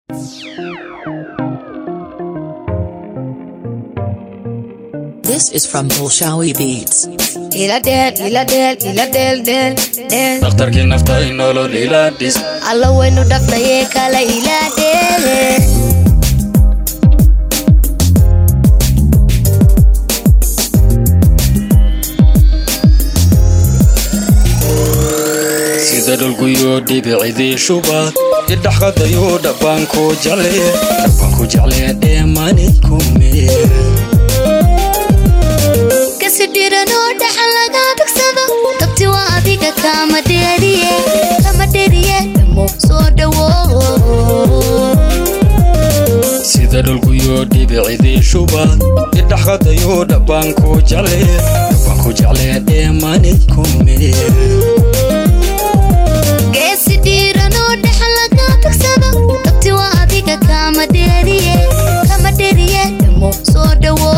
This is from Bolshawi Beats. ila dheel ila dheel ila dheel dheel dheel dhakhtarkii nafta in nolol ila dhis alla waynu dhafnaye kala ila dheel sida dhulguyo dhibicidii shubaad idhaxqadayo dhabaanku jecle dhabaanku jecle dheemani kume kasi dhiranoo dhaxan laga tagsado dabti waa adiga kama dheeriye kama dheeriye dhamo soo dhawo sida dhulguyo dhibicidii shubaad idhaxqadayo dhabaanku jecle dhabaanku jecle dheemani kume geesi dhiranoo dhaxan laga tagsado dabti waa adiga kama dheeriye kama dheeriye dhamo soo dhawo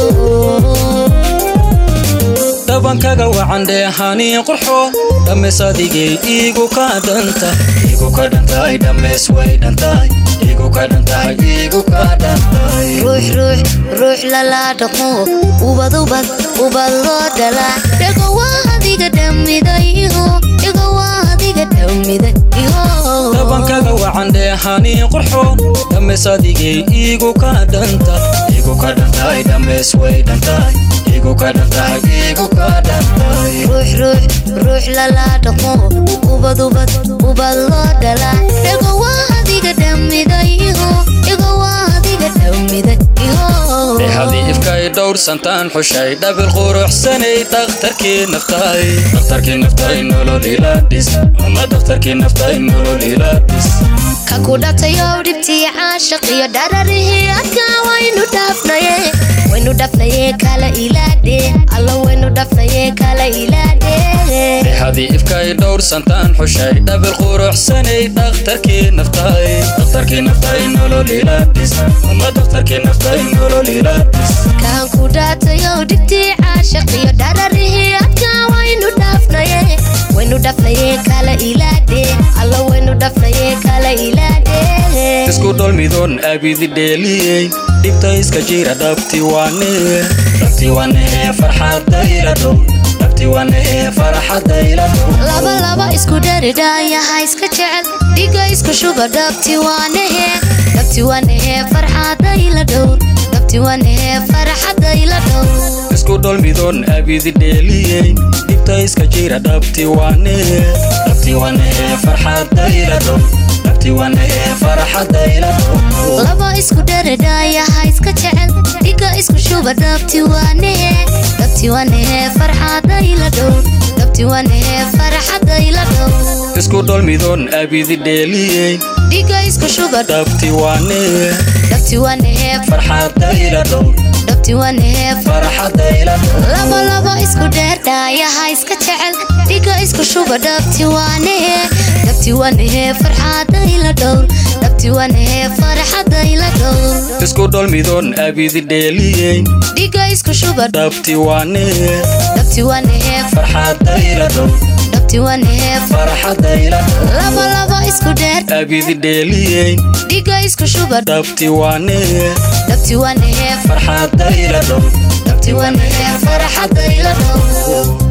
dhabankaga wacan dheehanii qurxo dhammays adigay iigu ka dhanta iigu ka dhantahay dhammays way dhantahay iigu ka dhantahay iigu ka dhantahay ruux ruux ruux lala dhaqmo ubad ubad ubad loo dhalaa dhago waa adiga dhamiday iho dhago waa adiga dhamiday iho dhabankaga wacan dheehanii qurxo dhammays adigay iigu ka dhanta iigu ka dhantahay dhammays way dhantahay iigu ka dhantahay iigu ka dhantahay ruux ruux ruux lala dhaqmo ubad ubad ubad loo dhalaa dhago waa adiga dhamiday iho dhago waa adiga dhamiday iho dhehadii ifkay dhowrsantaan xushay dhabil quruxsanay dhakhtarkii naftay dhakhtarkii naftay nolol ila dhis ama dhakhtarkii naftay nolol ila dhis ka ku dhatayow dhibtii caashaq iyo dhararihii adkaa waynu dhaafnaye waynu dhafnaye kala ilaadhe alla waynu dhafnaye kala ilaadhe dhehadii ifkay dhowrsantaan xushay dhabil quruxsanay dhakhtarkii naftay dhakhtarkii naftay nolol ila dhis ama dhakhtarkii naftay nolol ila dhis kaan ku dhatayow dhibtii caashaq iyo dhararihii adkaa waynu dhaafnaye waynu dhafnaye kala ilaadhe alla waynu dhafnaye kala ilaadhe isku dholmidoon abidi dheeliyey dhibta iska jira dhabti wane dhabti wane farxadda ila dhow dhabti wane farxadda ila dhow laba laba isku dharidhaayaha iska jecel dhiga isku shuba dhabti waanehe dhabti waanehe farxadda ila dhow dhabti waanehe farxadda ila dhow isku dholmidoon abidi dheeliyey dhibta iska jira dhabti wane dhabti wane farxadda ila dhow dhabti wane farxadda ila dhow laba isku dharidhaayaha iska jecel dhiga isku shuba dhabti waanehe dhabti waanehe farxadda ila dhow dhabti waanehe farxadda ila dhow isku dholmidoon abidi dheeliyey dhiga isku shuba dhabti wane dhabti waanehe farxadda ila dhow dhabti waanehe farxadda ila dhow laba laba isku dheerdhaayaha iska jecel dhiga isku shuba dhabti waanehe dhabti waanehe farxadda ila dhow dhabti waanehe farxadda ila dhow isku dholmidoon abidi dheeliyey dhiga isku shuba dhabti wane dhabti waanehe farxadda ila dhow dhabti waanehe farxadda ila dhow laba laba isku dheer abidi dheeliyey dhiga isku shuba dhabti wane dhabti waanehe farxadda ila dhow dhabti waanehe farxadda ila dhow